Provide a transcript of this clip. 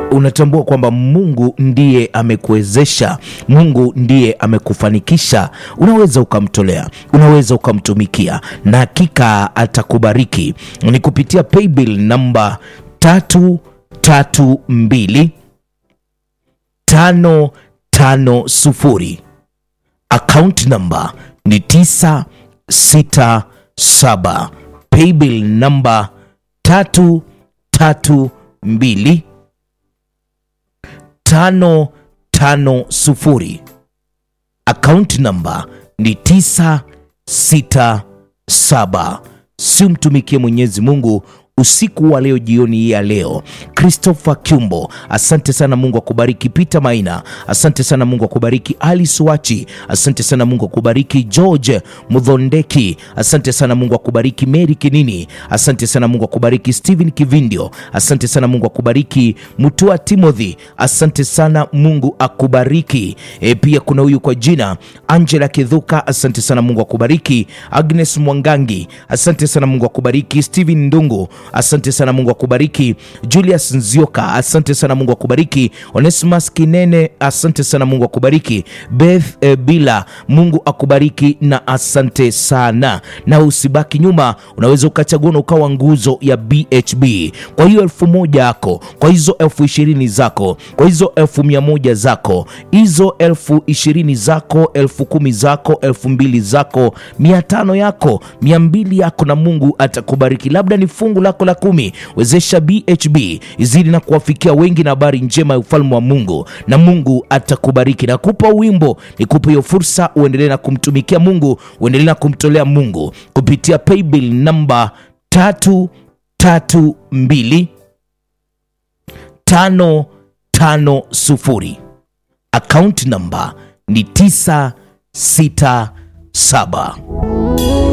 unatambua kwamba Mungu ndiye amekuwezesha, Mungu ndiye amekufanikisha, unaweza ukamtolea, unaweza ukamtumikia, na hakika atakubariki. Ni kupitia paybill namba tatu tatu mbili tano tano sufuri account number ni tisa sita saba paybill namba tatu tatu mbili tano tano sufuri account number ni tisa sita saba si mtumikie Mwenyezi Mungu usiku wa leo, jioni hii ya leo. Christopher Kyumbo, asante sana, Mungu akubariki. Peter Maina, asante sana, Mungu akubariki. Ali Suachi, asante sana, Mungu akubariki. George Mudhondeki, asante sana, Mungu akubariki. Mary Kinini, asante sana, Mungu akubariki. Steven Kivindio, asante sana, Mungu akubariki. Mutua Timothy, asante sana, Mungu akubariki. E, pia kuna huyu kwa jina Angela Kidhuka, asante sana, Mungu akubariki. Agnes Mwangangi, asante sana, Mungu akubariki. Steven Ndungu, asante sana Mungu akubariki. Julius Nzioka, asante sana Mungu akubariki. Onesimus Kinene, asante sana Mungu akubariki. Beth eh, Bila, Mungu akubariki na asante sana, na usibaki nyuma, unaweza ukachagua na ukawa nguzo ya BHB. Kwa hiyo elfu moja yako, kwa hizo elfu ishirini zako, kwa hizo elfu mia moja zako, hizo elfu ishirini zako, elfu kumi zako, elfu mbili zako, mia tano yako, mia mbili yako, na Mungu atakubariki. Labda ni fungu lako la kumi. Wezesha BHB izidi na kuwafikia wengi na habari njema ya ufalme wa Mungu, na Mungu atakubariki. Nakupa wimbo, nikupe hiyo fursa, uendelee na kumtumikia Mungu, uendelee na kumtolea Mungu kupitia paybill namba tatu tatu mbili tano tano sufuri. Account namba ni tisa sita saba.